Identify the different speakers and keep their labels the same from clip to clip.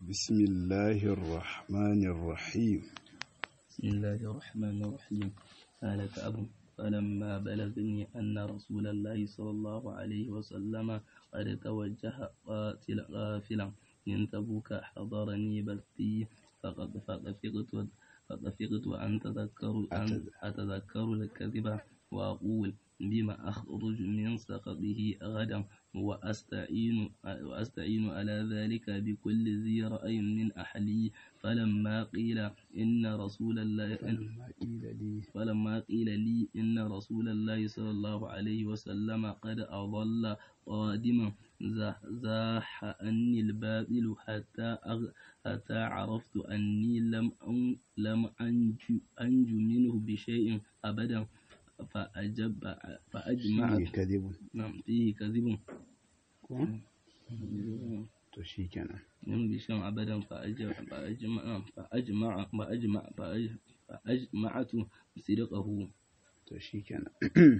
Speaker 1: بسم الله الرحمن الرحيم
Speaker 2: بسم الله الرحمن الرحيم قال كأب فلما بلغني أن رسول الله صلى الله عليه وسلم قد توجه قاتل غافلا من تبوك حضرني بثي فقد فقفقت فقفقت أن تذكر أن أتذكر الكذب وأقول بما أخرج من سخطه غدا وأستعين وأستعين على ذلك بكل ذي رأي من أهلي فلما قيل إن رسول الله فلما قيل لي إن رسول الله صلى الله عليه وسلم قد أضل قادما زاح عني الباطل حتى أغ... حتى عرفت أني لم أن... لم أنجو... أنجو منه بشيء أبدا فأجب فأجمع
Speaker 1: فيه كذب
Speaker 2: نعم فيه كذب
Speaker 1: to shikenan
Speaker 2: من بشيء أبدا فأجمع فأجمع فأجمع فأجمع فأجمعت صدقه
Speaker 1: to shikenan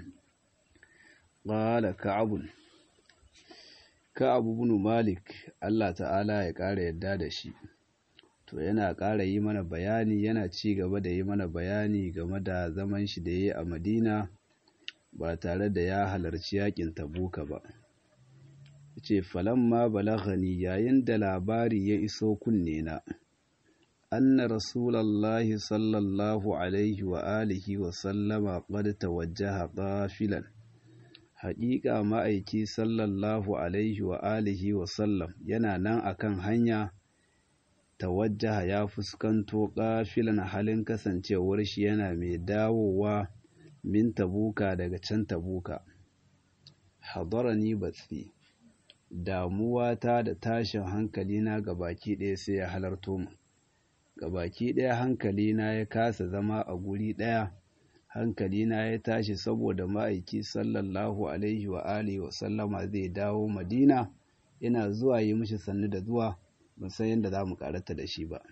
Speaker 1: qala ka'ab ka'ab ibn malik Allah ta'ala ya ƙara yadda da shi to yana ƙara yi mana bayani yana ci gaba da yi mana bayani game da zaman shi da yi a madina ba tare da ya halarci yakin tabuka ba ce falamma balaghani yayin da labari ya iso kunne na anna rasulallahi sallallahu alaihi wa alihi wa sallama qad tawajjaha qafilan haƙiƙa ma'aiki sallallahu alaihi wa alihi wa sallam yana nan akan hanya tawajjaha ya fuskanto ƙafilan halin kasancewar shi yana mai dawowa min tabuka daga can tabuka hadarani batsi damuwata da tashin hankalina ga baki ɗaya sai ya halarto mu ga baki ɗaya hankalina ya kasa zama a guri ɗaya hankalina ya tashi saboda ma'aiki sallallahu alaihi wa alihi wa sallama zai dawo madina ina zuwa yi mishi sannu da zuwa ban san yadda za mu karata da shi ba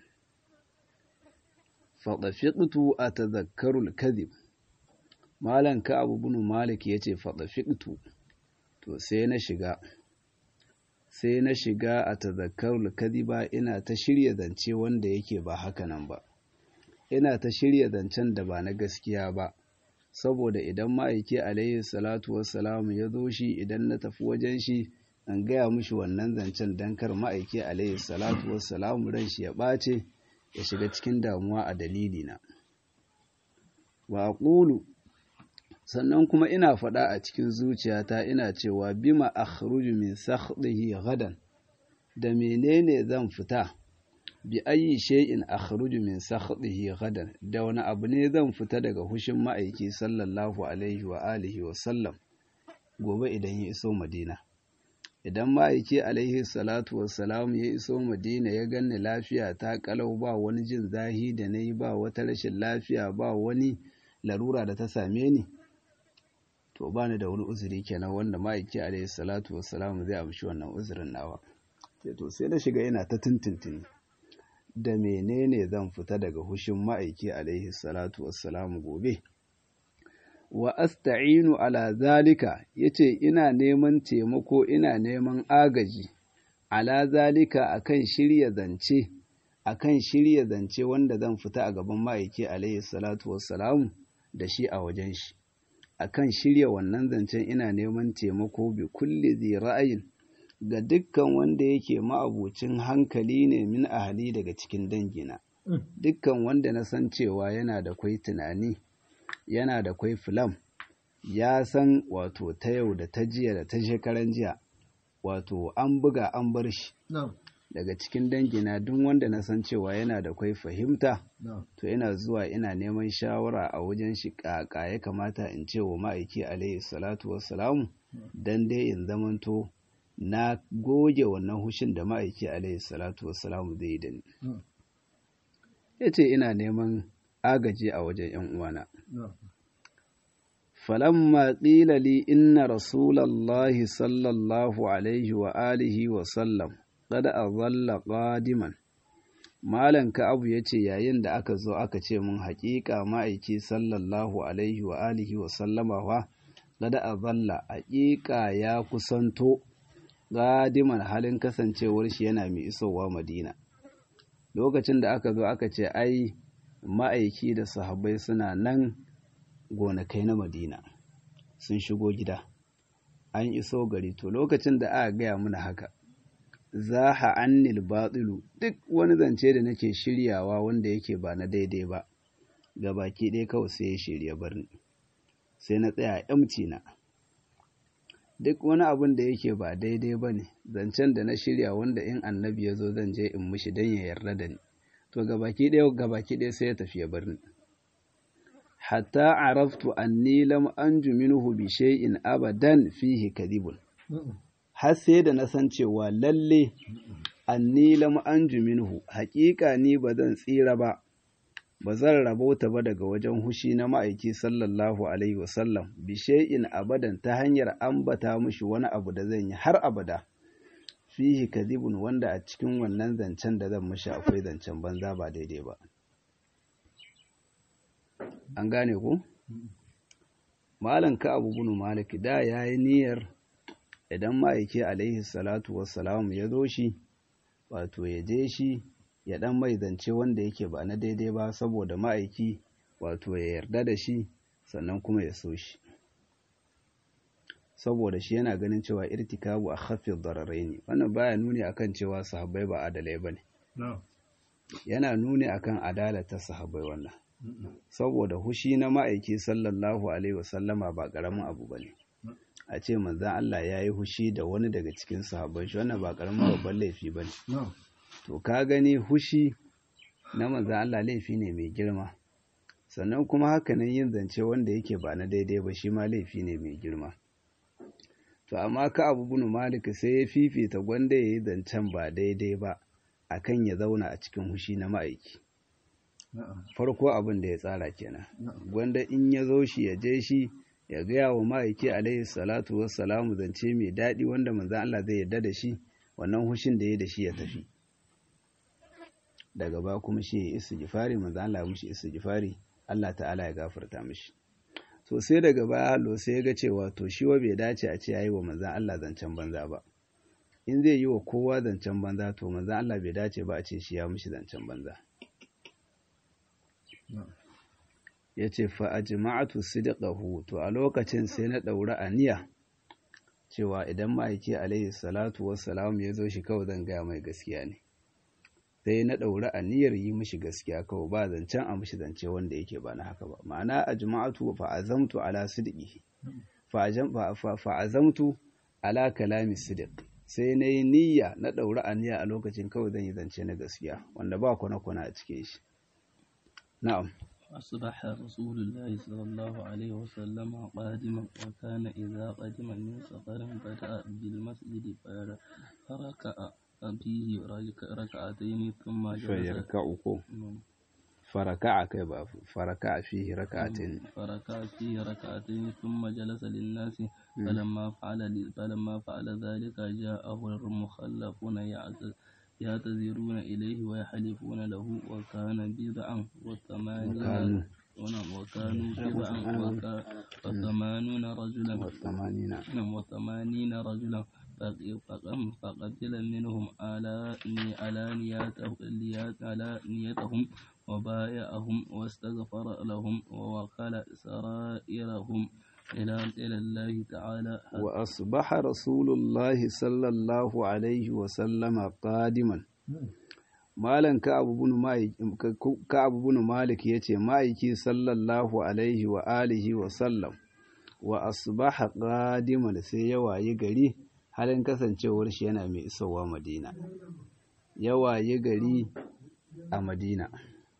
Speaker 1: faɗafiƙtu a tazakkarul kadhib malam ka abu bunu malik ya ce faɗafiƙtu to sai na shiga sai na shiga a tazakkarul kadhiba ina ta shirya zance wanda yake ba haka nan ba ina ta shirya zancen da ba na gaskiya ba saboda idan ma'aiki alaihi salatu wassalamu ya zo shi idan na tafi wajen shi an gaya mishi wannan zancen don kar ma'aiki alaihi salatu wassalamu ran shi ya ɓace ya shiga cikin damuwa a dalilina wa ƙulu sannan kuma ina faɗa a cikin zuciyata ina cewa bima akhruju min sakhdihi gadan da menene zan fita bi ayi shay'in akhruju min sakhdihi gadan da wani abu ne zan fita daga hushin ma'aiki sallallahu alaihi wa alihi wa sallam gobe idan ya iso madina idan ma'aiki alaihi salatu wassalam ya iso madina ya ganni lafiya ta kalau ba wani jin zahi da na yi ba wata rashin lafiya ba wani larura da ta same ni to ba ni da wani uzuri kenan wanda ma'aiki alaihi salatu wassalam zai amshi wannan uzurin nawa sai to sai na shiga ina ta tuntuntuni da menene zan fita daga hushin ma'aiki alaihi salatu wassalam gobe wa asta'inu ala zalika yace ina neman taimako ina neman agaji ala zalika akan shirya zance akan shirya zance wanda zan fita a gaban ma'aiki alaihi salatu wassalamu da shi a wajen shi akan shirya wannan zancen ina neman taimako bi kulli zai ra'ayin ga dukkan wanda yake ma'abucin hankali ne min ahali daga cikin dangina dukkan wanda na san cewa yana da kwai tunani yana da kwai filam ya san wato ta yau da ta jiya da ta shekaran jiya wato an buga an bar shi daga cikin dangina duk wanda na san cewa yana da kwai fahimta to ina zuwa ina neman shawara a wajen shi kaka ya kamata in ce wa ma'aiki alaihi salatu wassalamu dan dai in zamanto na goge wannan hushin da ma'aiki alaihi salatu wassalamu zai yi da ni ya ce ina neman agaji a wajen ‘yan uwana. Falamma ƙila li inna Rasulallahi sallallahu alaihi wa alihi wa sallam kada a zalla ƙadiman. Malam Ka'abu ya ce yayin da aka zo aka ce mun haƙiƙa ma'aiki sallallahu alaihi wa alihi wa sallama wa kada a zalla haƙiƙa ya kusanto ƙadiman halin kasancewar shi yana mai isowa Madina. lokacin da aka zo aka ce ai ma'aiki da sahabbai suna nan gonakai na madina sun shigo gida an iso gari to lokacin da aka gaya mana haka zaha annil batilu duk wani zance da nake shiryawa wanda yake ba na daidai ba ga baki ɗaya kawai sai ya shirya barni sai na tsaya yamci na duk wani abin da yake ba daidai ba ne zancen da na shirya wanda in annabi ya zo zan je in mishi don ya yarda da ni to gabaki ɗaya gabaki ɗaya sai ya tafi ya bar ni hatta araftu anni lam anju minhu bi shay'in abadan fihi kadhibun har sai da na san cewa lalle anni lam anju minhu haƙiƙa ni ba zan tsira ba ba zan rabauta ba daga wajen hushi na ma'aiki sallallahu alaihi wasallam bi shay'in abadan ta hanyar ambata mushi wani abu da zan yi har abada fihi kadhibun wanda a cikin wannan zancen da zan mishi akwai zancen banza ba daidai ba an gane ku malam ka abu bunu maliki da ya yi niyyar idan ma'aiki alaihi salatu wassalam ya zo shi wato ya je shi ya dan mai zance wanda yake ba na daidai ba saboda ma'aiki wato ya yarda da shi sannan kuma ya so shi saboda shi yana ganin cewa irtikabu a khafid dararai ne wannan baya nuni akan cewa sahabbai ba adalai bane yana nuni akan adala ta sahabbai wannan saboda hushi na ma'aiki sallallahu alaihi wasallama ba karamin abu bane a ce manzan Allah ya yi hushi da wani daga cikin sahabban shi wannan ba karamin babban laifi bane to ka gani hushi na manzan Allah laifi ne mai girma sannan kuma hakanan yin zance wanda yake ba na daidai ba shi ma laifi ne mai girma to amma ka abu bunu malika sai ya fifita gwanda ya yi zancen ba daidai ba akan ya zauna a cikin hushi na ma'aiki farko abin da ya tsara kenan gwanda in ya zo shi ya je shi ya gaya wa ma'aiki alaihi salatu wassalamu zance mai daɗi wanda manzan Allah zai yarda da shi wannan hushin da ya da shi ya tafi daga ba kuma shi ya isa gifari manzan Allah ya mushi isa gifari Allah ta'ala ya gafarta mishi so sai daga baya hallo sai ya ga cewa to shi wa bai dace a ce yayi wa manzan Allah zancen banza ba in zai yi wa kowa zancen banza to manzan Allah bai dace ba a ce shi ya mishi zancen banza ya ce fa'ajima'atu sidqahu to a lokacin sai na ɗaura aniya cewa idan ma'aiki alaihi salatu wassalam ya zo shi kawai zan gaya mai gaskiya ne sai na ɗaura aniyar yi mishi gaskiya kawai ba zancen a mishi zance wanda yake ba na haka ba ma'ana a jima'atu fa'azamtu ala sidqihi fa'azamtu ala kalami sidq sai na yi niyya na ɗaura aniya a lokacin kawai zan yi zance na gaskiya wanda ba kwana-kwana a cikin shi na'am
Speaker 2: أصبح رسول الله صلى الله عليه وسلم قادما وكان إذا قدم من سفر بدأ بالمسجد فركع فيه ركعتين ثم جلس
Speaker 1: فيركعكم فركع كيف فركع فيه ركعتين
Speaker 2: فركع فيه ركعتين ثم جلس للناس فلما فعل فلما فعل ذلك جاءه المخلفون يعتذر يعتذرون إليه ويحلفون له وكان بضعا وثمانين وكانوا بضعا وثمانون رجلا
Speaker 1: وثمانين
Speaker 2: وثمانين رجلا فقتل منهم على نيتهم وبايعهم واستغفر لهم ووكل سرائرهم إلى إلى الله تعالى
Speaker 1: وأصبح رسول الله صلى الله عليه وسلم قادما Malam Ka'abu bin Malik ya ce, Ma'aiki sallallahu Alaihi wa alihi wa sallam, wa asbaha qadiman sai ya wayi gari halin kasancewar shi yana mai isowa Madina. Ya wayi gari a Madina.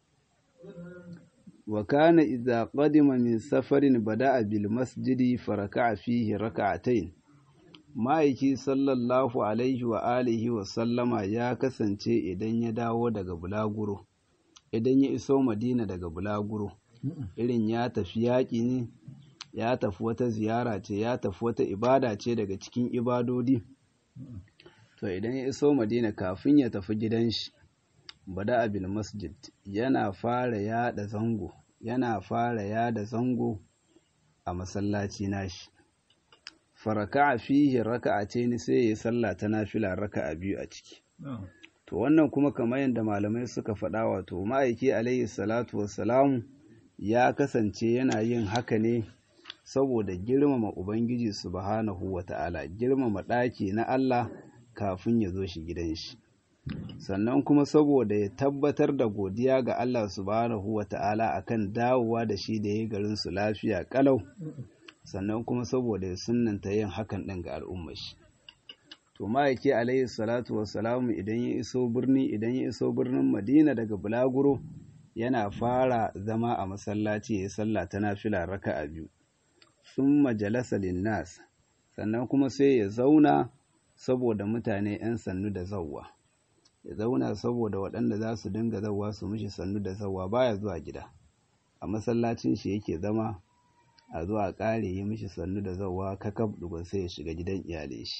Speaker 1: wa kana idza qadima min safarin bada'a bil masjidi faraka'a fihi raka'atayn ma'aiki sallallahu alaihi wa alihi wa sallama ya kasance idan ya dawo daga bulaguro idan ya iso madina daga bulaguro irin ya tafi yaƙi ne ya tafi wata ziyara ce ya tafi wata ibada ce daga cikin ibadodi to idan ya iso madina kafin ya tafi gidan shi bada abil masjid yana fara yada zango yana fara yada zango a masallaci nashi faraka fihi raka'a ce ni sai ya sallah ta nafila raka'a biyu a ciki to wannan kuma kamar yadda malamai suka faɗa wato ma'aiki alaihi salatu wassalamu ya kasance yana yin haka ne saboda girmama ubangiji subhanahu wata'ala girmama ɗaki na Allah kafin ya zo shi gidan shi sannan kuma saboda ya tabbatar da godiya ga Allah subhanahu wata'ala akan dawowa da shi da ya garin su lafiya kalau sannan kuma saboda ya sunnanta yin hakan ɗin ga al'ummar shi to ma'aiki alaihi salatu wassalamu idan ya iso birni idan ya iso birnin madina daga bulaguro yana fara zama a masallaci ya yi sallah ta nafila raka'a biyu sun majalasa linnas sannan kuma sai ya zauna saboda mutane 'yan sannu da zawwa ya zauna saboda waɗanda za su dinga zawwa su mishi sannu da zawwa baya zuwa gida a masallacin shi yake zama a zuwa ƙare yi mishi sannu da zawwa kakab dugun sai ya shiga gidan iyalai shi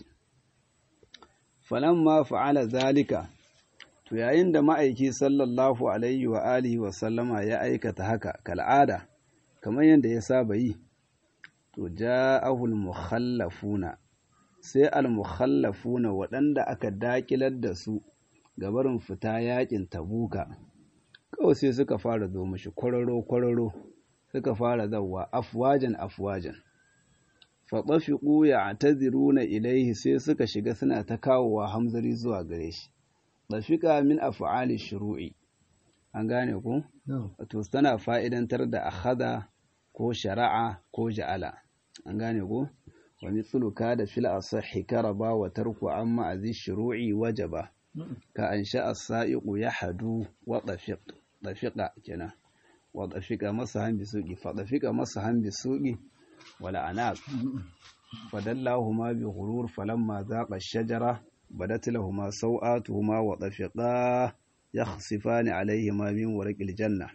Speaker 1: falamma fa'ala zalika to yayin da ma'aiki sallallahu alaihi wa alihi wa sallama ya aikata haka kal'ada kamar yadda ya saba yi to ja'ahul mukhallafuna sai al-mukhallafuna waɗanda aka dakilar da su gabarin fita yakin tabuka kawai sai suka fara zo mishi kwararo kwararo suka fara zawwa afwajan afwajan faɗafiƙu ya na ilaihi sai suka shiga suna ta kawowa hamzari zuwa gare shi ɗafiƙa min af'ali shuru'i an gane ku wato tana fa'idantar da akhada ko shari'a ko ja'ala an gane ku wa mithluka da fil asahhi karaba wa tarku amma azi shuru'i wajaba ka an sha as-sa'iqu yahdu wa dafiq dafiqa kenan wa dafiqa masahan bisuqi fa dafiqa masahan bisuqi wala anaq fadallahuma bi ghurur falamma zaqa ash-shajara badat lahumu sawatuhuma wa dafiqa yakhsifani alayhima min warqil janna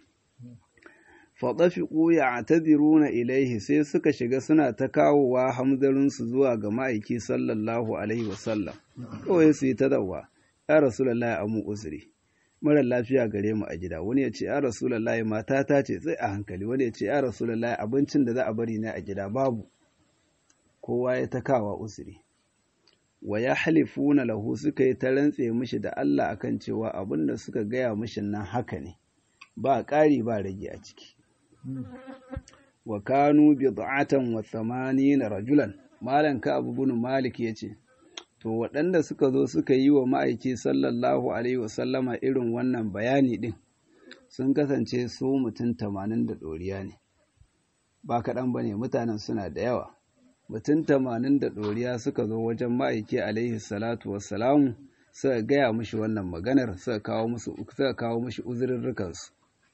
Speaker 1: fadafiqu ya'tadiruna ilayhi sai suka shiga suna ta kawowa hamzarin su zuwa ga ma'aiki sallallahu alaihi wasallam kawai su yi ta dawa ya rasulullahi amu uzri mara lafiya gare mu a gida wani ya ce ya rasulullahi matata ce sai a hankali wani ya ce ya rasulullahi abincin da za a bari ne a gida babu kowa ya ta kawa uzuri wa ya halifuna lahu suka yi ta rantse mishi da Allah akan cewa abin da suka gaya mishi nan haka ne ba ƙari ba rage a ciki wa kanu bid'atan wa thamanina rajulan malan ka abu bin malik yace to waɗanda suka zo suka yi wa ma'aiki sallallahu alaihi wasallama irin wannan bayani din sun kasance su mutum tamanin da ɗoriya ne ba kaɗan ba ne mutanen suna da yawa mutum tamanin da ɗoriya suka zo wajen ma'aiki alaihi salatu wassalamu suka gaya mushi wannan maganar suka kawo musu suka kawo mushi uzurrukansu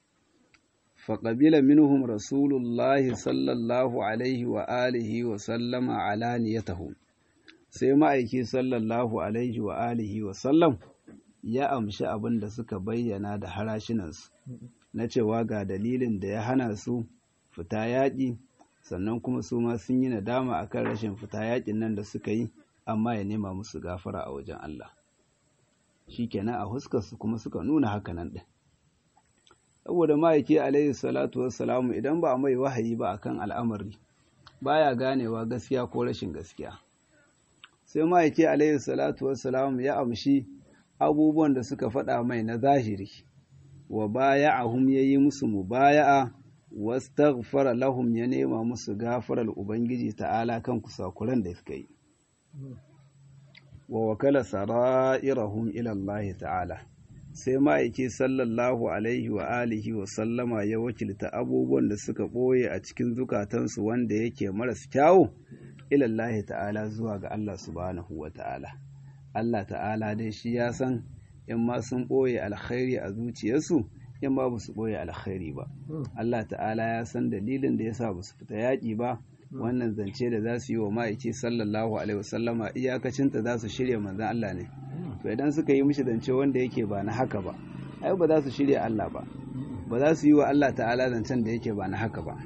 Speaker 1: faƙabila minhum rasulullahi sallallahu alaihi wa alihi wa sallama alaniyatahu sai ma'aiki sallallahu alaihi wa alihi wa sallam ya amshi abin da suka bayyana da harashinansu na cewa ga dalilin da ya hana su fita yaƙi sannan kuma su ma sun yi nadama akan rashin fita yaƙin nan da suka yi amma ya nema musu gafara a wajen Allah shikenan a huskarsu kuma suka nuna hakanan ɗin saboda ma'aiki alaihi salatu wassalamu idan ba a mai wahayi ba akan al'amari baya ganewa gaskiya ko rashin gaskiya sai ma'aiki alaihi salatu wassalamu ya amshi abubuwan da suka faɗa mai na zahiri wa baya'ahum yayi musu mubaya'a wastaghfara lahum ya nema musu gafarar ubangiji ta'ala kan kusakuran da suka yi wa wakala sara'irahum ila Allah ta'ala sai ma'aiki sallallahu alaihi wa alihi wa sallama ya wakilta abubuwan da suka ɓoye a cikin zukatansu wanda yake maras kyawu ilallahi ta'ala zuwa ga Allah subhanahu wa ta'ala Allah ta'ala dai shi ya san in ma sun ɓoye alkhairi a zuciyarsu in ma ba su ɓoye alkhairi ba Allah ta'ala ya san dalilin da ya sa ba su fita yaƙi ba wannan zance da za su yi wa ma'aiki sallallahu alaihi wasallama iyakacinta za su shirya manzan Allah ne to idan suka yi mishi zance wanda yake ba na haka ba ai ba za su shirya Allah ba ba za su yi wa Allah ta'ala zancen da yake ba na haka ba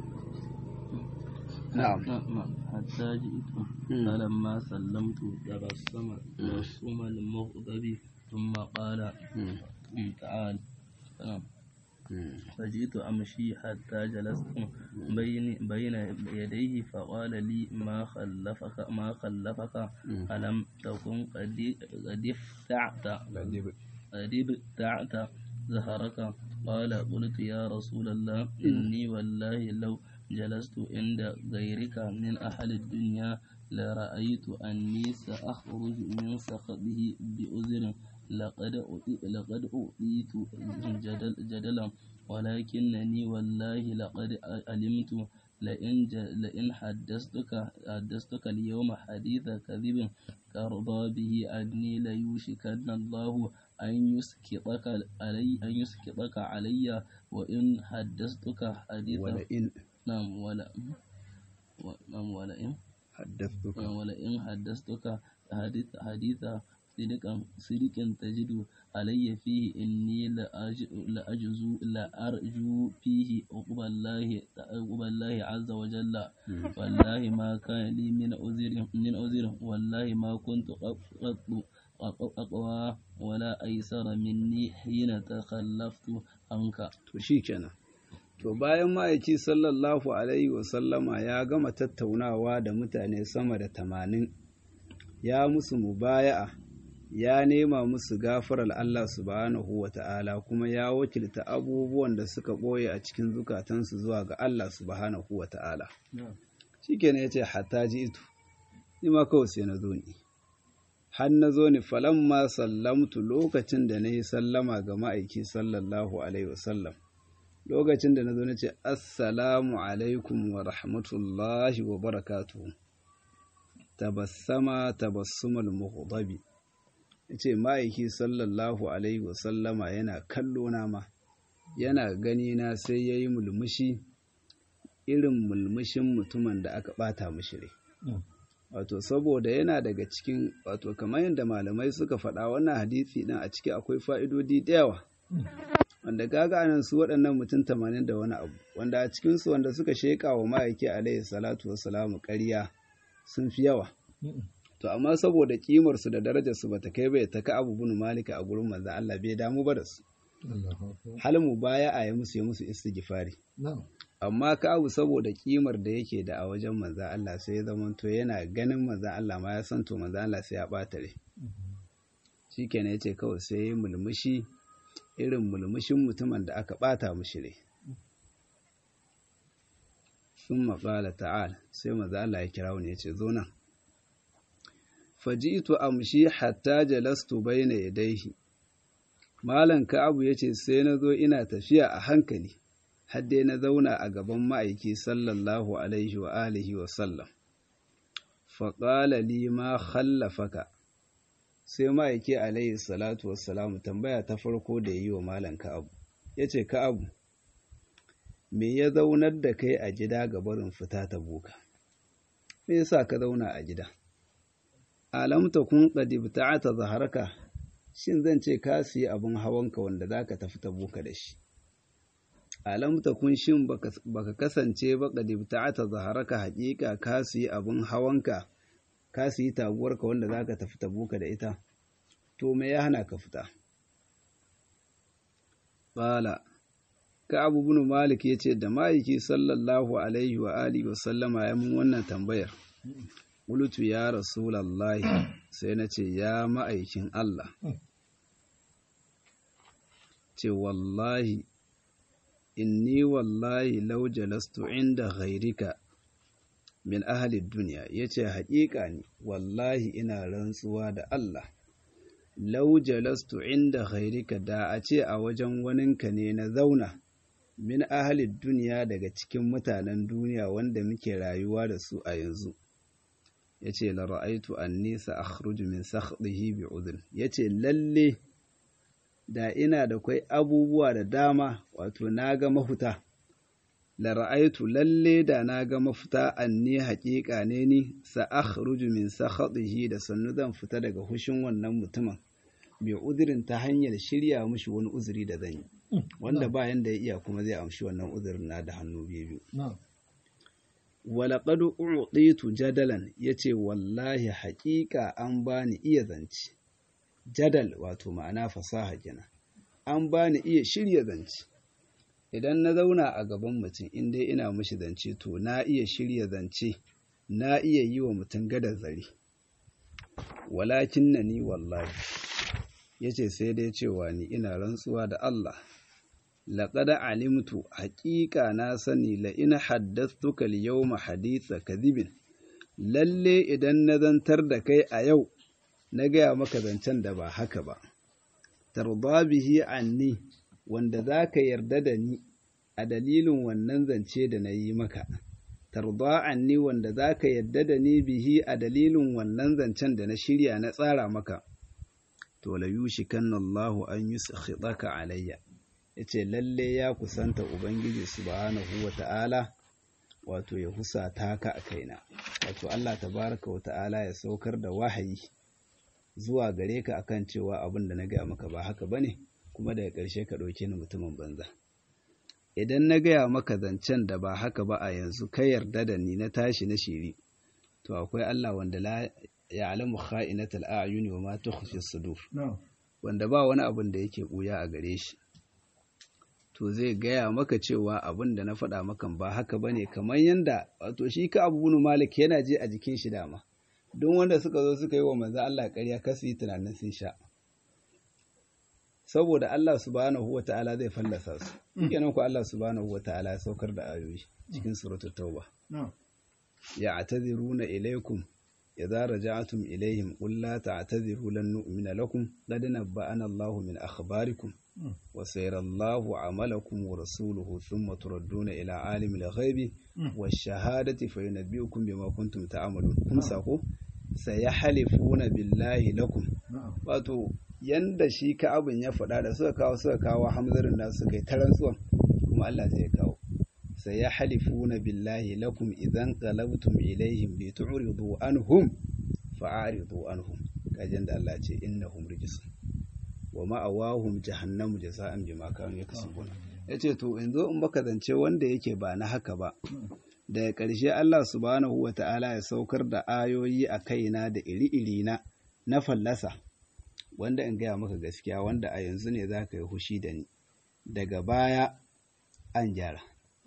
Speaker 1: na'am
Speaker 2: حتى جئت فلما سلمت تبسم تبسم المغضب ثم قال تعال نعم فجئت أمشي حتى جلست بين بين يديه فقال لي ما خلفك ما خلفك ألم تكن قد قد افتعت قد ابتعت ظهرك قال قلت يا رسول الله إني والله لو جلست عند غيرك من أهل الدنيا لرأيت أني سأخرج من سخطه بأذر لقد لقد أوتيت جدل جدلا ولكنني والله لقد علمت لئن لئن حدثتك حدثتك اليوم حديث كذب ترضى به أني ليوشكن الله أن يسكتك علي أن يسكتك علي وإن حدثتك حديثا
Speaker 1: ولئن
Speaker 2: نعم ولا نعم ولئن
Speaker 1: حدثتك
Speaker 2: ولئن حدثتك حديث حديثا صدقا صدقا تجد علي فيه إني لأجزو لأرجو فيه عقب الله عقب الله عز وجل والله ما كان لي من عذر من عذر والله ما كنت قط أقوى ولا أيسر مني حين تخلفت عنك
Speaker 1: to shikenan to bayan ma'aiki sallallahu alaihi wasallama ya gama tattaunawa da mutane sama da tamanin ya musu mubaya'a ya nema musu gafarar Allah subhanahu wa ta'ala kuma ya wakilta abubuwan da suka ɓoye a cikin zukatansu zuwa ga Allah subhanahu wa ta'ala shi kenan ya ce hatta ji itu ni ma kawai sai na zo ni har na zo ni falamma sallamtu lokacin da na yi sallama ga ma'aiki sallallahu alaihi wasallam lokacin da na zo na ce assalamu alaikum wa rahmatullahi wa barakatuhu tabassama tabassumal mughdabi yace ma'aiki sallallahu alaihi wasallama yana kallo na ma yana gani na sai yayi mulmushi irin mulmushin mutumin da aka bata mishi rai wato saboda yana daga cikin wato kamar yadda malamai suka faɗa wannan hadisi ɗin a ciki akwai fa'idodi da yawa wanda gaga anan su waɗannan mutum tamanin da wani abu wanda a cikinsu wanda suka sheƙa wa ma'aiki alaihi salatu wassalamu ƙarya sun fi yawa to amma saboda ƙimarsu da darajarsu ba ta kai bai ta ka abu bin malika a gurin manzan Allah bai damu ba da su halin mu baya a yi musu ya musu istighfari amma ka abu saboda kimar da yake da a wajen manzan Allah sai ya zama to yana ganin manzan Allah ma ya san to manzan Allah sai ya ɓata rai shikenan yace kawai sai ya mulmushi irin mulmushin mutumin da aka ɓata mushi rai sun maƙala ta'al sai manzan Allah ya kira wani ya ce zo nan faji'tu amshi hatta jalastu bayna yadayhi malam ka'abu yace sai na zo ina tafiya a hankali har dai na zauna a gaban ma'aiki sallallahu alaihi wa alihi wa sallam faƙala li ma khallafaka sai ma'aiki alaihi salatu wassalamu tambaya ta farko da yi wa malam ka'abu ya ce ka'abu me ya zaunar da kai a gida ga barin fita ta buka me yasa ka zauna a gida alam takun qad ibta'ata zaharaka shin zan ce ka siyi abin hawanka wanda zaka tafi ta buka da shi alam takun shin baka kasance ba qad ibta'ata zaharaka haqiqa ka siyi abin hawanka ka siyi taguwarka wanda zaka tafi ta buka da ita to me ya hana ka fita qala ka abu bin malik yace da ma'aiki sallallahu alaihi wa alihi wa sallama ya mun wannan tambayar Qultu ya Rasulallahi sai na ce ya ma'aikin Allah. Ce wallahi, inni wallahi lau jalastu inda ghairika min ahalid duniya ya ce haƙiƙa ne wallahi ina rantsuwa da Allah. Lau jalastu inda ghairika da a ce a wajen waninka ne na zauna min ahalid duniya daga cikin mutanen duniya wanda muke rayuwa da su a yanzu. ya ce lara'aitu an nisa a min sakhdihi bi udhun ya ce lalle da ina da kwai abubuwa da dama wato na ga mafuta lara'aitu lalle da na ga mafuta an ni haƙiƙa ne ni sa min sakhdihi da sannu zan fita daga hushin wannan mutumin bi uzurin ta hanyar shirya mushi wani uzuri da zan yi wanda bayan da ya iya kuma zai amshi wannan uzurin na da hannu biyu walaƙad uɗitu jadalan ya ce wallahi haƙiƙa an bani iya zance jadal wato ma'ana fasaha gina an bani iya shirya zance idan na zauna a gaban mutum in dai ina mishi zance to na iya shirya zance na iya yi wa mutum gadar zare walakin na ni wallahi ya ce sai dai cewa ni ina rantsuwa da Allah laƙada alimtu haƙiƙa na sani la ina haddastuka yawma haditha kadhibin lalle idan na zantar da kai a yau na gaya maka zancen da ba haka ba tarda bihi anni wanda za ka yarda da ni a dalilin wannan zance da na yi maka tarda anni wanda za ka yarda da ni bihi a dalilin wannan zancen da na shirya na tsara maka to la yushikanna Allahu an yuskhitaka alayya yace lalle ya kusanta ubangiji subhanahu wata'ala wato ya husata ka a kaina wato Allah tabaraka wata'ala ya saukar da wahayi zuwa gare ka akan cewa abin da na gaya maka ba haka bane kuma daga ƙarshe ka ɗauke ni mutumin banza idan na gaya maka zancen da ba haka ba a yanzu ka yarda da ni na tashi na shiri to akwai Allah wanda la ya'lamu kha'inatal a'yuni wa ma tukhfi sudur wanda ba wani abin da yake buya a gare shi to zai gaya maka cewa abin da na faɗa maka ba haka bane kamar yanda wato shi ka Abu Malik yana je a jikin shi dama don wanda suka zo suka yi wa manzo Allah ƙarya kasu yi tunanin sun sha saboda Allah subhanahu wa ta'ala zai fallasa su kenan ku Allah subhanahu wa ta'ala ya saukar da ayoyi cikin suratul tauba ya ataziruna ilaikum idza raja'tum ilaihim qul la ta'taziru lan nu'mina lakum qad nabba'ana Allahu min akhbarikum wa sayara Allahu 'amalakum wa rasuluhu thumma turadduna ila 'alimil ghaibi wash-shahadati fayunabbi'ukum bima kuntum ta'malun kun sako sayahlifuna billahi lakum wato yanda shi ka abin ya faɗa da suka kawo suka kawo hamzarin da suka yi tarantsuwan kuma Allah zai kawo sai ya halifuna billahi lakum idan qalabtum ilaihim li tu'ridu anhum fa'aridu anhum kajin da Allah ce innahum rijsun wa ma'awahum jahannamu jaza'an bima kanu yakasubun yace to in zo in baka zance wanda yake ba na haka ba daga ƙarshe Allah subhanahu wa ta'ala ya saukar da ayoyi a kaina da iri-iri na na fallasa wanda in gaya maka gaskiya wanda a yanzu ne za ka yi hushi da ni daga baya an gyara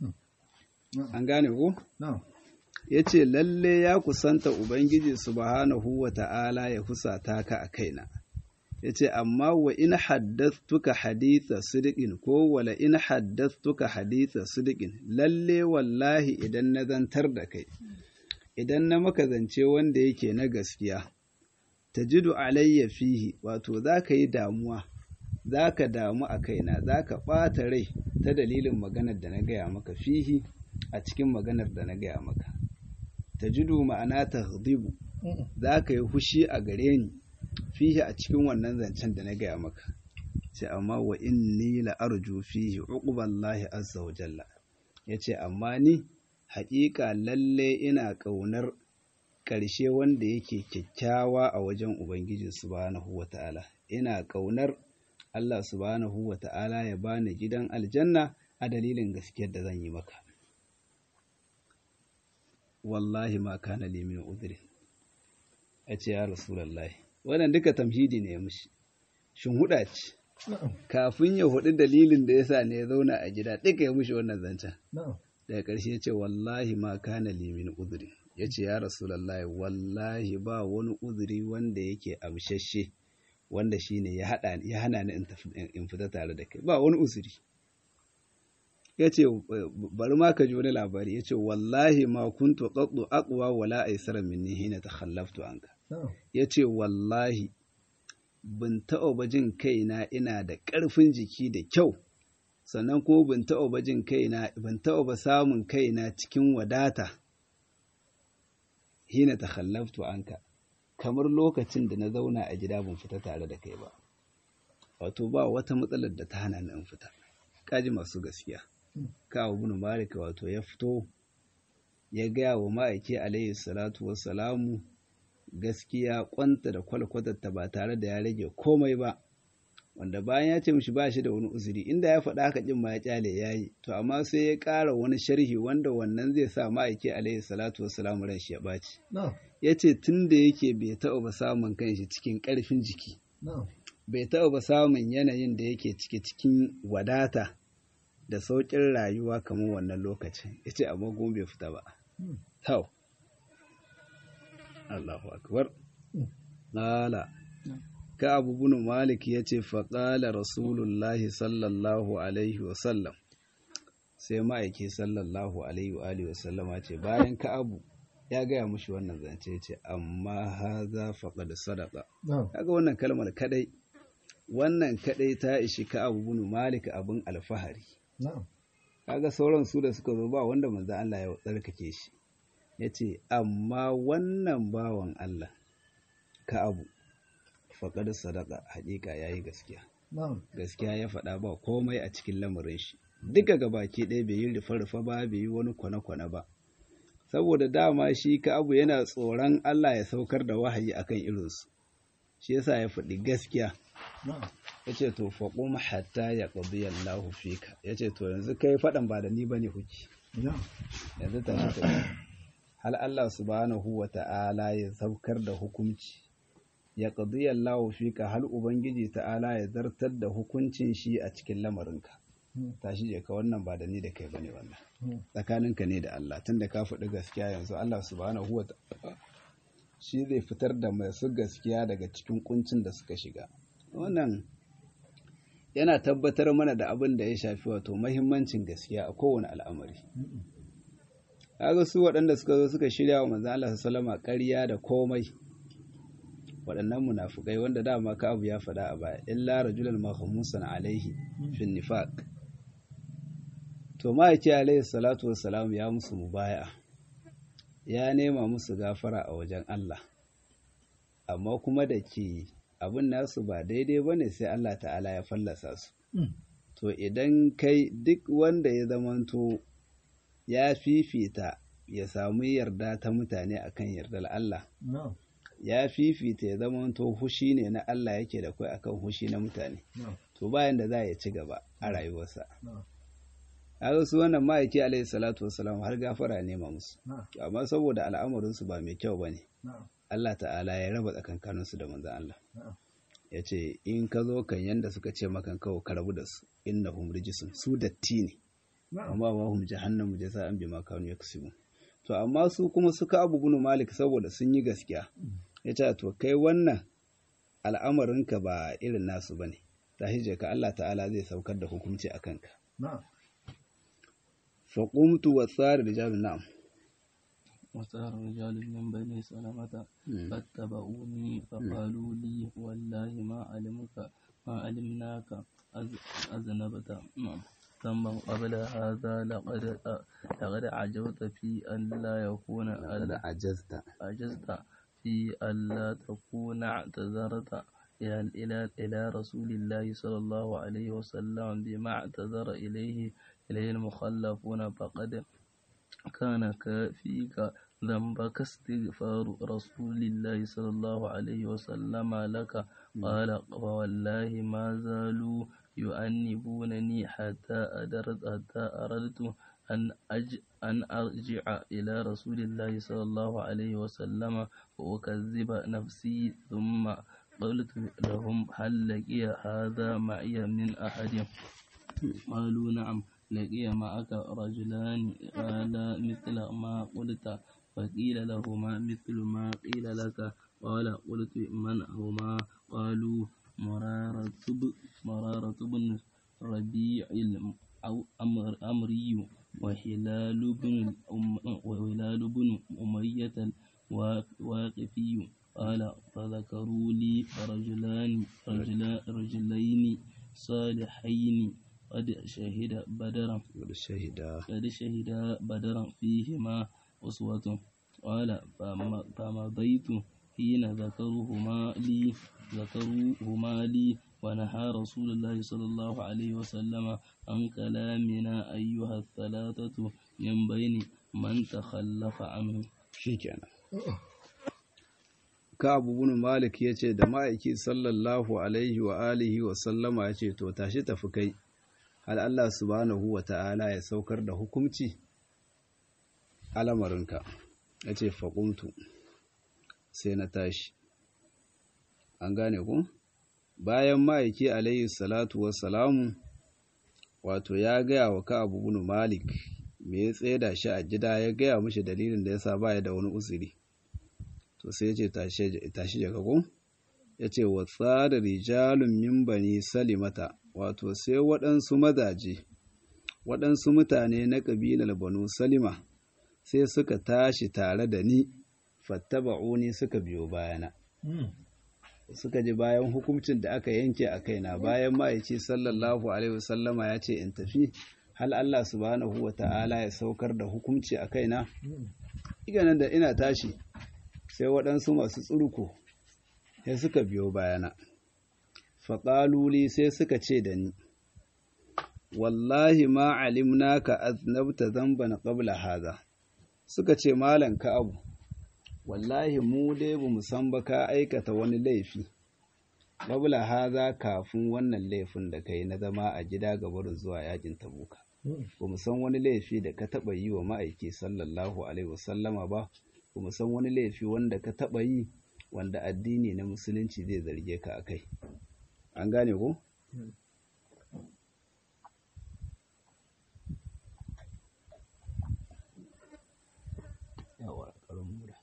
Speaker 1: an gane ko? ya ce lalle ya kusanta ubangiji subhanahu wa ta'ala ya husata ka a kaina ya ce amma wa in haddastuka haditha sidikin ko wala in haddastuka haditha sidikin lalle wallahi idan na zantar da kai idan na maka zance wanda yake na gaskiya tajidu alayya fihi wato za ka yi damuwa za ka damu a kaina za ka ɓata rai ta dalilin maganar da na gaya maka fihi a cikin maganar da na gaya maka tajidu ma'ana ta za ka yi hushi a gare ni fihi a cikin wannan zancen da na gaya maka ce amma wa inni la arju fihi uqballahi azza wa jalla yace amma ni haƙiƙa lalle ina ƙaunar ƙarshe wanda yake kyakkyawa a wajen Ubangiji subhanahu wa ta'ala, ina ƙaunar Allah subhanahu wa ta'ala ya bani gidan aljanna a dalilin gaskiyar da zan yi maka. Wallahi ma kana limin udiri, a ce ya Rasulallah, wannan duka tamhidi ne ya mushi, shin huɗa ce, kafin ya huɗu dalilin da ya sa ne ya zauna a gida, duka ya mushi wannan zancen. Daga ƙarshe ce, wallahi ma kana limin udiri. ya ce ya rasulallah wallahi ba wani uzuri wanda yake amshashe wanda shine ya hana ni in fita tare da kai ba wani uzuri ya ce bari ma ka ji wani labari ya ce wallahi ma kuntu qaddu aqwa wala aysara minni hina takhallaftu anka ya ce wallahi bin taɓa ba jin kaina ina da ƙarfin jiki da kyau sannan kuma bin taɓa ba jin kaina ban taɓa ba samun kaina cikin wadata hina ta khallaftu anka kamar lokacin da na zauna a gida ban fita tare da kai ba wato ba wata matsalar da ta hana ni in fita kaji masu gaskiya kawo bin malik wato ya fito ya gaya wa ma'aiki alayhi salatu wassalamu gaskiya kwanta da kwalkwatarta ba tare da ya rage komai ba wanda bayan ya ce mishi ba shi da wani uzuri inda ya faɗa haka jin ma ya kyale ya yi to amma sai ya ƙara wani sharhi wanda wannan zai sa ma'aiki alaihi salatu wassalamu ran shi ya ɓaci ya ce tun da yake bai taɓa ba samun kanshi cikin ƙarfin jiki bai taɓa ba samun yanayin da yake ciki cikin wadata da sauƙin rayuwa kamar wannan lokacin ya ce amma kuma bai fita ba tau Allahu akbar ƙala ka abu bin malik ya ce faƙala rasulullahi sallallahu alaihi wasallam sai ma'aiki sallallahu alaihi wa alihi wasallama ce bayan ka abu ya gaya mushi wannan zance ce amma haza faqad sadaqa kaga wannan kalmar kadai wannan kadai ta ishi ka abu bin malik abin alfahari kaga sauran su da suka zo ba wanda manzo Allah ya tsarkake shi yace amma wannan bawan Allah ka abu faqad sadaqa haƙiƙa yayi gaskiya gaskiya ya faɗa ba komai a cikin lamarin shi duka gabaki ɗaya bai yi rufe-rufe ba bai yi wani kwane-kwane ba saboda dama shi ka abu yana tsoron Allah ya saukar da wahayi akan irinsu shi yasa ya faɗi gaskiya ya ce to faƙum hatta ya ƙabi Allahu fika ya ce to yanzu kai faɗan ba da ni ba ne huki yanzu ta shi ta hal Allah subhanahu wa ta'ala ya saukar da hukunci ya ƙabi Allahu fika hal Ubangiji ta'ala ya zartar da hukuncin shi a cikin lamarinka tashi je ka wannan ba da ni da kai bane wannan tsakaninka ne da Allah tunda ka faɗi gaskiya yanzu Allah subhanahu wa ta'ala shi zai fitar da masu gaskiya daga cikin kuncin da suka shiga wannan yana tabbatar mana da abin da ya shafi wato mahimmancin gaskiya a kowane al'amari kaga su waɗanda suka zo suka shirya wa manzon Allah sallama ƙarya da komai waɗannan munafukai wanda dama ka abu ya faɗa a baya illa rajulan mahmusan alaihi fin nifaq to ma'aiki alaihi salatu wassalam ya musu mubaya ya nema musu gafara a wajen Allah amma kuma da ke abin nasu ba daidai ba ne sai Allah ta'ala ya fallasa su to idan kai duk wanda ya zamanto ya fifita ya samu yarda ta mutane akan yardar Allah ya fifita ya zamanto hushi ne na Allah yake da kai akan hushi na mutane to bayan da za ya ci gaba a rayuwarsa haka su wannan ma'aiki alaihi salatu wasalam har gafara nema musu amma saboda al'amarinsu ba mai kyau ba ne Allah ta'ala ya raba tsakankaninsu da manzan Allah ya ce in ka zo kan yanda suka ce makan kawo ka rabu da su innahum rijisun su datti ne amma ba hum jahannamu jaza'an bima kanu yaksubu to amma su kuma suka abu bunu malik saboda sun yi gaskiya ya ce to kai wannan al'amarinka ba irin nasu bane tashi ka Allah ta'ala zai saukar da hukunci a kanka فقمت وصار رجال نعم
Speaker 2: وصار رجال من بني سلمة فاتبعوني فقالوا لي والله ما علمك ما علمناك أذنبت ثم قبل هذا لقد لقد عجبت في أن لا يكون
Speaker 1: لقد عجزت
Speaker 2: عجزت في أن لا تكون اعتذرت إلى إلى إلى رسول الله صلى الله عليه وسلم بما اعتذر إليه إليه المخلفون فقد كان كافيك ذنبك استغفار رسول الله صلى الله عليه وسلم لك قال فوالله ما زالوا يؤنبونني حتى أدرت حتى أردت أن أج أن أرجع إلى رسول الله صلى الله عليه وسلم وأكذب نفسي ثم قلت لهم هل لقي هذا معي من أحد قالوا نعم لقي معك رجلان قال مثل ما قلت فقيل لهما مثل ما قيل لك قال قلت من هما قالوا مرارة مرارة بن ربيع الأمري وهلال بن وهلال بن أمية الواقفي قال فذكروا لي رجلان رجلين صالحين قد شهد بدرا
Speaker 1: قد شهد
Speaker 2: قد شهد بدرا فيهما أسوة قال فمضيت حين ذكروهما لي ذكروهما لي ونهى رسول الله صلى الله عليه وسلم عن كلامنا أيها الثلاثة من بين من تخلف عنه
Speaker 1: shikenan Ka'abu bin Malik ya ce da ma'aiki sallallahu alaihi wa alihi wa sallama ya ce to tashi tafi kai hal Allah subhanahu wa ta'ala ya saukar da hukumci alamarinka ya ce faƙumtu sai na tashi an gane ku bayan ma'aiki alaihi salatu wa salamu wato ya gaya wa ka abu bin malik me ya tseda shi a gida ya gaya mishi dalilin da yasa baya da wani uzuri to sai ya ce tashi daga gun ya ce wa tsada rijalun min bani salimata wato sai waɗansu mazaje waɗansu mutane na ƙabilar banu salima sai suka tashi tare da ni fattaba'uni suka biyo bayana suka ji bayan hukuncin da aka yanke a kaina bayan ma'aici sallallahu alaihi wasallama ya ce in tafi hal Allah subhanahu wa ta'ala ya saukar da hukunci a kaina iganan da ina tashi sai waɗansu masu tsurko sai suka biyo bayana faƙaluli sai suka ce da ni wallahi ma alimna ka aznabta zamban qabla haza suka ce malam ka abu wallahi mu dai bamu san ba ka aikata wani laifi qabla haza kafin wannan laifin da kai na zama a gida gabar zuwa yakin tabuka bamu san wani laifi da ka taba yi wa ma'aiki sallallahu alaihi wasallama ba bamu san wani laifi wanda ka taba yi wanda addini na musulunci zai zarge ka akai an gane ko yawa karin mura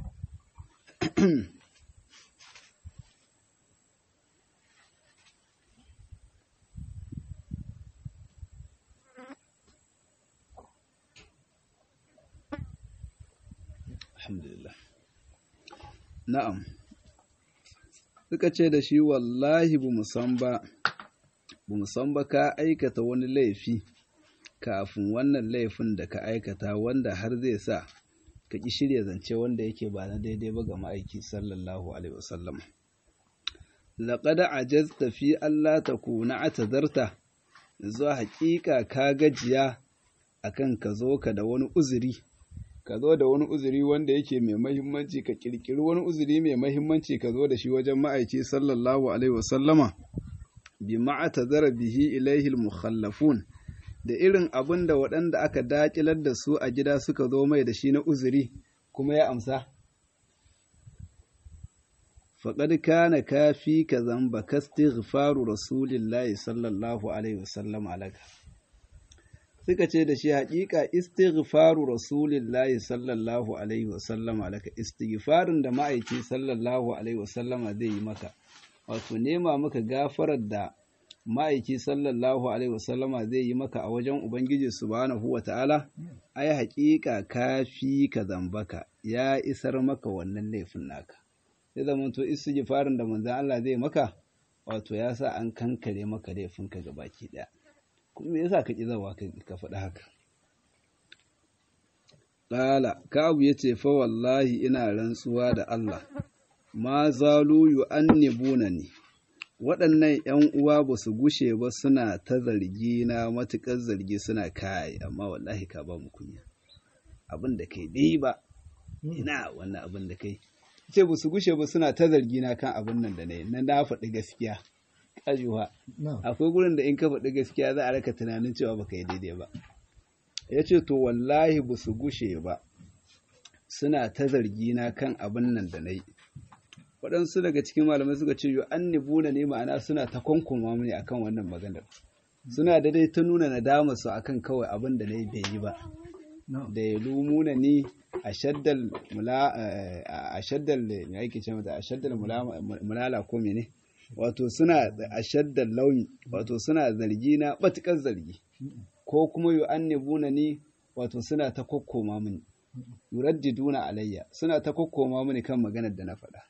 Speaker 1: alhamdulillah na'am suka ce da shi wallahi bu musan ba bu musan ba ka aikata wani laifi kafin wannan laifin da ka aikata wanda har zai sa ka ƙi shirya zance wanda yake ba na daidai ba ga ma'aiki sallallahu alaihi wasallam laqad ajazta fi Allah takuna atazarta zuwa haƙiƙa ka gajiya akan ka zo ka da wani uzuri ka zo da wani uzuri wanda yake mai mahimmanci ka kirkiri wani uzuri mai mahimmanci ka zo da shi wajen ma'aiki sallallahu alaihi wasallama bi ma'atazara bihi ilaihi al-mukhallafun da irin abin da waɗanda aka daƙilar da su a gida suka zo mai da shi na uzuri kuma ya amsa faƙad kana kafi ka zamba ka istighfaru rasulillahi sallallahu alaihi wasallam alaka suka ce da shi haƙiƙa istighfaru rasulillahi sallallahu alaihi wasallam alaka istighfarin da ma'aiki sallallahu alaihi wasallama zai yi maka wato nema maka gafarar da ma'aiki sallallahu alaihi wasallama zai yi maka a wajen ubangiji subhanahu wa ta'ala ai haƙiƙa kafi ka zambaka ya isar maka wannan laifin naka sai zama to istighfarin da manzon Allah zai maka wato ya sa an kankare maka laifinka gabaki ɗaya kuma me yasa ka ƙi zawa ka faɗi haka Ƙala, Ka'abu ya ce, Fa wallahi ina rantsuwa da Allah, ma zalu yu annibuna ne, waɗannan ‘yan uwa ba su gushe ba suna ta zargi na matuƙar zargi suna kai, amma wallahi ka ba mu kunya. Abin da kai dai ba, ina wannan abin da kai. Ce ba su gushe ba suna ta zargi na kan abin nan da na yi, na na faɗi gaskiya. Ƙajuwa, akwai gurin da in ka faɗi gaskiya za a raka tunanin cewa ba ka yi daidai ba. ya ce to wallahi ba su gushe ba suna ta zargi na kan abin nan da na yi waɗansu daga cikin malamai suka ce yi an nibuna ne ma'ana suna ta kwankoma mini akan wannan maganar suna da dai ta nuna nadama su akan kawai abin da na yi bai yi ba da ya lumuna ni a shaddal mula a shaddal me ake ce mata a shaddal mulala ko mene wato suna a shaddal launi wato suna zargi na batukar zargi ko kuma yu annibuna ni wato suna ta kokkoma mini yuraddiduna alayya suna ta kokkoma mini kan maganar da na faɗa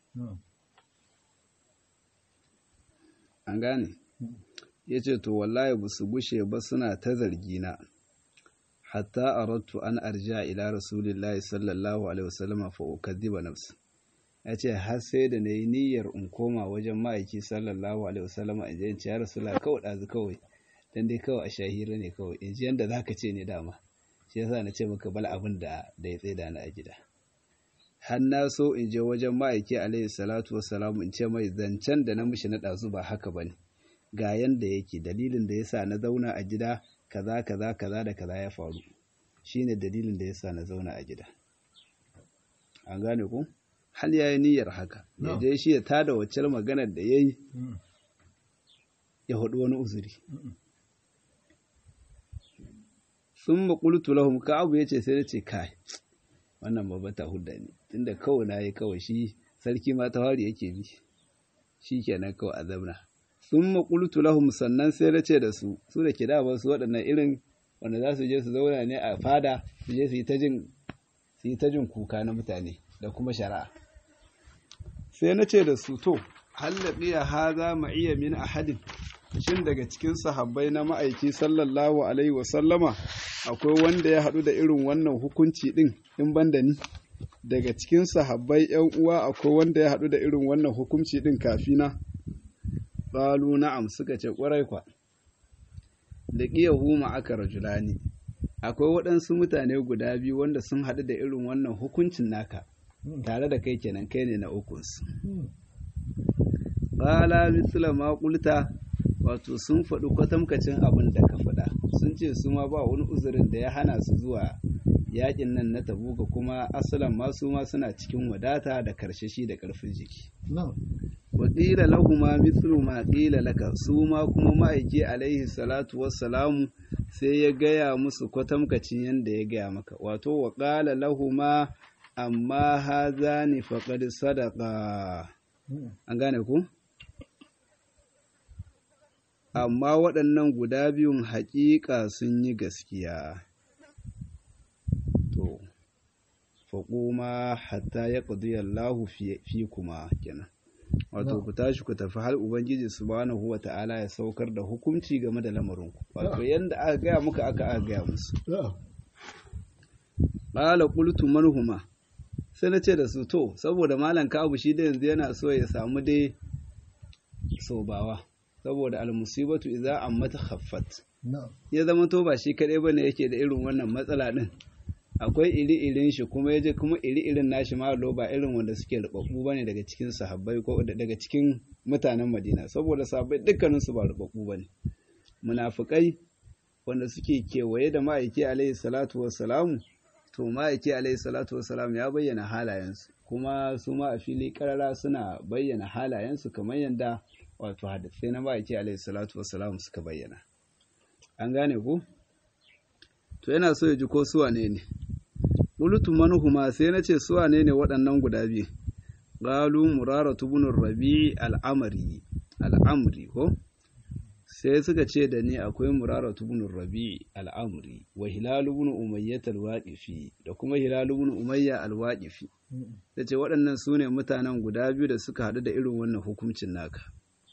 Speaker 1: an gane yace to wallahi ba su gushe ba suna ta zargi na hatta aradtu an arja ila rasulillahi sallallahu alaihi wasallam fa ukadhiba nafsi yace har sai da nayi niyyar in koma wajen ma'aiki sallallahu alaihi wasallam in je in ce ya rasulullah kawai dazu kawai dan dai kawai a shahira ne kawai in ji yanda zaka ce ne dama shi yasa na ce maka bal abin da da ya tsaida ni a gida har na so in je wajen ma'aiki alaihi salatu wassalam in ce mai zancen da na mishi na ɗazu ba haka bane ga yanda yake dalilin da yasa na zauna a gida kaza kaza kaza da kaza ya faru shine dalilin da yasa na zauna a gida an gane ku hal yayi niyyar haka ya dai shi ya tada wacce maganar da yayi ya hudu wani uzuri sun maƙultu lahum ka'abu ya ce sai na ce kai wannan babba ta hudda ne tunda kawai na yi kawai shi sarki ma ta wari yake bi shi kenan kawai a zamna sun maƙultu lahum sannan sai na ce da su su da ke da su waɗannan irin wanda za su je su zauna ne a fada su je su yi ta jin su yi ta jin kuka na mutane da kuma shari'a sai na ce da su to hallabiya haza ma iya min ahadin shin daga cikin sahabbai na ma'aiki sallallahu alaihi wa sallama akwai wanda ya haɗu da irin wannan hukunci ɗin in ban da ni daga cikin sahabbai yan uwa akwai wanda ya haɗu da irin wannan hukunci ɗin kafina qalu na'am suka ce ƙwarai kwa da ƙiyahu aka rajulani akwai waɗansu mutane guda biyu wanda sun haɗu da irin wannan hukuncin naka tare da kai kenan kai ne na ukunsu ƙala misla ma ƙulta wato sun faɗi kwatamkacin abin da ka faɗa sun ce su ma ba wani uzurin da ya hana su zuwa yaƙin nan na tabuka kuma asalan ma su ma suna cikin wadata da karshashi da ƙarfin jiki wa ƙila lahuma mithlu ma ƙila laka su ma kuma ma'aiki alaihi salatu wassalamu sai ya gaya musu kwatamkacin yadda ya gaya maka wato wa ƙala lahuma amma hazani faqad sadaqa an gane ku amma waɗannan guda biyun haƙiƙa sun yi gaskiya to faƙuma hatta ya ƙudiyallahu fi kuma kenan wato ku tashi ku tafi har ubangiji subhanahu wa ta'ala ya saukar da hukunci game da lamarinku wato yanda aka gaya muka aka aka gaya musu qala qultu marhuma sai na ce da su to saboda malam kabu shi da yanzu yana so ya samu dai sobawa saboda almusibatu idza ammata khaffat ya zama to ba shi kadai bane yake da irin wannan matsala din akwai iri-irin shi kuma yaje kuma iri-irin nashi ma ba irin wanda suke rubabbu bane daga cikin sahabbai ko daga cikin mutanen Madina saboda sahabbai dukkanin su ba rubabbu bane munafikai wanda suke kewaye da ma'aiki alaihi salatu wassalamu to ma'aiki alaihi salatu wassalam ya bayyana halayensu kuma su ma a fili karara suna bayyana halayensu kamar yadda wato hadisai na ma'aiki alaihi salatu wassalam suka bayyana an gane ku to yana so ya ji ko suwa ne ne qultu manhuma sai na ce suwa ne ne waɗannan guda biyu qalu muraratu ibn rabi al-amri al-amri ko sai suka ce da ni akwai muraratu ibn rabi al-amri wa hilal ibn umayyah al-waqifi da kuma hilal ibn umayya al-waqifi ce waɗannan su ne mutanen guda biyu da suka haɗu da irin wannan hukuncin naka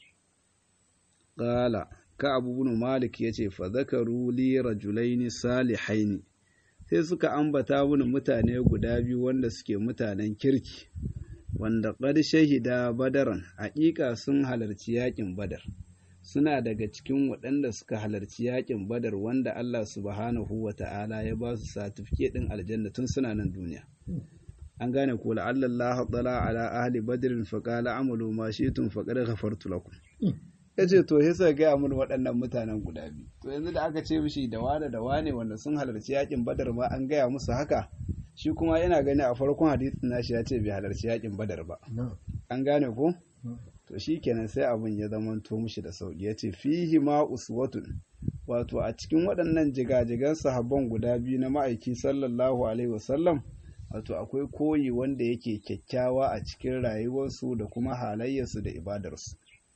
Speaker 1: qala ka abu ibn malik yace fa zakaru li rajulaini salihaini sai suka ambata mini mutane guda biyu wanda suke mutanen kirki wanda qad shahida badaran haƙiƙa sun halarci yaƙin badar suna daga cikin waɗanda suka halarci yaƙin badar wanda Allah subhanahu wa ta'ala ya ba su satifike ɗin aljanna tun suna nan duniya an gane ko la'allallahu tala ala ahli badrin fa qala amalu ma shi'tum fa qad ghafartu lakum yace to yasa ga mun waɗannan mutanen guda biyu to yanzu da aka ce mishi da wane da wane wanda sun halarci yaƙin badar ma an gaya musu haka shi kuma yana gani a farkon hadisin nashi ya ce bai halarci yaƙin badar ba an gane ko to shi kenan sai abin ya zamanto mushi da sauki ya ce fihi ma uswatun wato a cikin waɗannan jigajigan sahabban guda biyu na ma'aiki sallallahu alaihi wasallam wato akwai koyi wanda yake kyakkyawa a cikin rayuwarsu da kuma halayyarsu da ibadarsu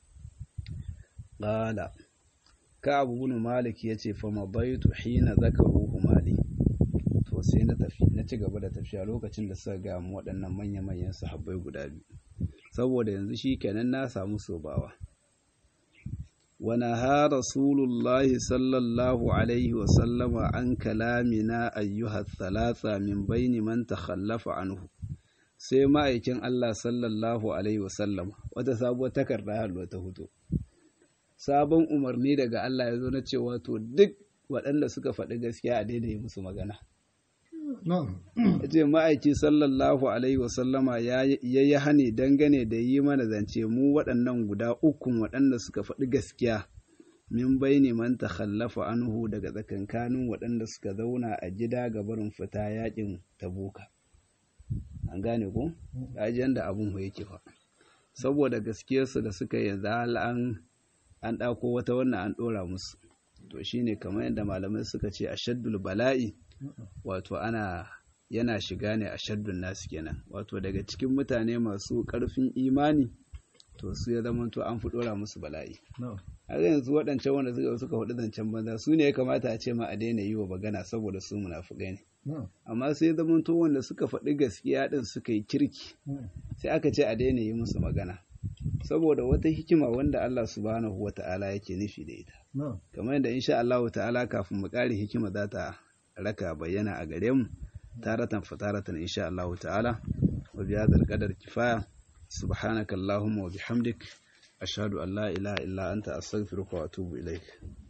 Speaker 1: qala ka abu bin malik ya ce fa mabaitu hina zakaruhu mali to sai na tafi na ci gaba da tafiya lokacin da suka ga mu waɗannan manya-manyan sahabbai guda biyu saboda yanzu shi kenan na samu sobawa ونهى رسول الله صلى الله عليه وسلم عن كلامنا أيها الثلاثة من بين من تخلف عنه sai ma'aikin Allah sallallahu Alaihi wasallam wata sabuwar takarda halwa ta hutu sabon umarni daga Allah ya zo na cewa to duk waɗanda suka faɗi gaskiya a daidai musu magana ya ce ma'aiki sallallahu alaihi wasallama ya yi hani dangane da yi mana zance mu waɗannan guda ukun waɗanda suka faɗi gaskiya min baini man takhallafa anhu daga tsakankanin waɗanda suka zauna a gida ga barin fita yakin tabuka an gane ko ajiyar da abun yake fa saboda gaskiyarsu da suka yanzu an an ɗako wata wannan an ɗora musu to shine kamar yadda malamai suka ce ashaddul bala'i wato ana yana shiga ne a shaddun nasu kenan wato daga cikin mutane masu ƙarfin imani to su ya zama to an fi ɗora musu bala'i har yanzu waɗancan wanda suka suka faɗi zancen banza su ne ya kamata a ce ma a daina yi wa magana saboda su munafukai ne amma sai ya zama to wanda suka faɗi gaskiya ɗin suka yi kirki sai aka ce a daina yi musu magana saboda wata hikima wanda Allah subhanahu wa ta'ala yake nufi da ita kamar yadda insha Allah ta'ala kafin mu ƙare hikima za ta raka bayyana a gare mu taratan fataratan insha Allah ta'ala wa bi hadha al-qadar kifaya subhanaka allahumma wa bihamdik ashhadu an la ilaha illa anta astaghfiruka wa atubu ilaik